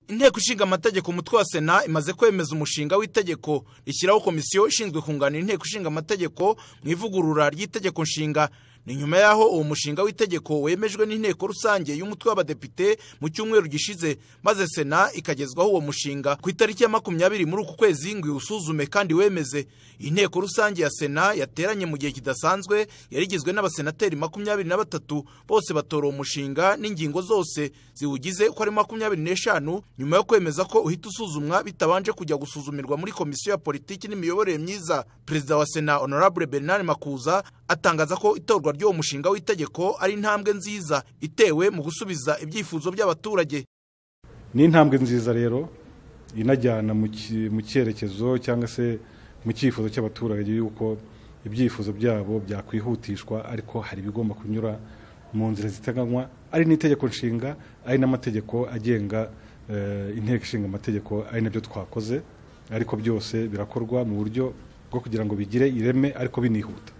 inteko ishinga amategeko umutwe wa sena imaze kwemeza umushinga w'itegeko rishyiraho komisiyo ishinzwe kunganira inteko ishinga amategeko mu ivugurura ry'itegeko nshinga ni nyuma y'aho uwo mushinga w'itegeko wemejwe n'inteko rusange y'umutwe w'abadepite mu cyumweru gishize maze sena ikagezwaho uwo mushinga ku itariki ya makumyabiri muri uku kwezi ngo iwusuzume kandi wemeze inteko rusange ya sena yateranye mu gihe kidasanzwe yari igizwe n'abasenateri makumyabiri na batatu bose batora uwo mushinga n'ingingo zose ziwugize uko ari makumyabiri n'eshanu nyuma yo kwemeza ko uhita usuzumwa bitabanje kujya gusuzumirwa muri komisiyo ya politiki n'imiyoborere myiza perezida wa sena honorable bernard makuza atangaza ko itorwa ry'uwo mushinga w'itegeko ari intambwe nziza itewe mu gusubiza ibyifuzo by'abaturage ni intambwe nziza rero inajyana mu cyerekezo cyangwa se mu cyifuzo cy'abaturage y'uko ibyifuzo byabo byakwihutishwa ariko hari ibigomba kunyura mu nzira ziteganywa ari n'itegeko nshinga ari n'amategeko agenga inteko ishinga amategeko ari nabyo twakoze ariko byose birakorwa mu buryo bwo kugira ngo bigire ireme ariko binihuta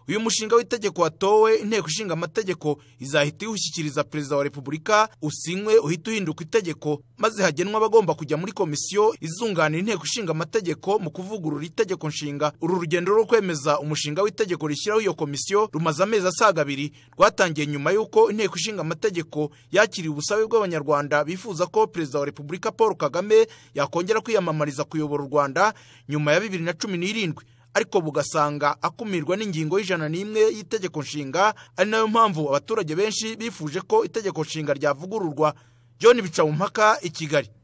uyu mushinga w'itegeko watowe inteko ishinga amategeko izahita iwushyikiriza perezida wa repubulika usinywe uhita uhinduka itegeko maze hagenwa abagomba kujya muri komisiyo izunganira inteko ishinga amategeko mu kuvugurura itegeko nshinga uru rugendo rwo kwemeza umushinga w'itegeko rishyiraho iyo komisiyo rumaze amezi asaga abiri rwatangiye nyuma y'uko inteko ishinga amategeko yakiriye ubusabe bw'abanyarwanda bifuza ko perezida wa repubulika paul kagame yakongera kwiyamamariza kuyobora u rwanda nyuma ya bibiri na cumi n'irindwi ariko bugasanga akumirwa n'ingingo y'ijana n'imwe y'itegeko nshinga ari nayo mpamvu abaturage benshi bifuje ko itegeko nshinga ryavugururwa John bica mu mpaka i Kigali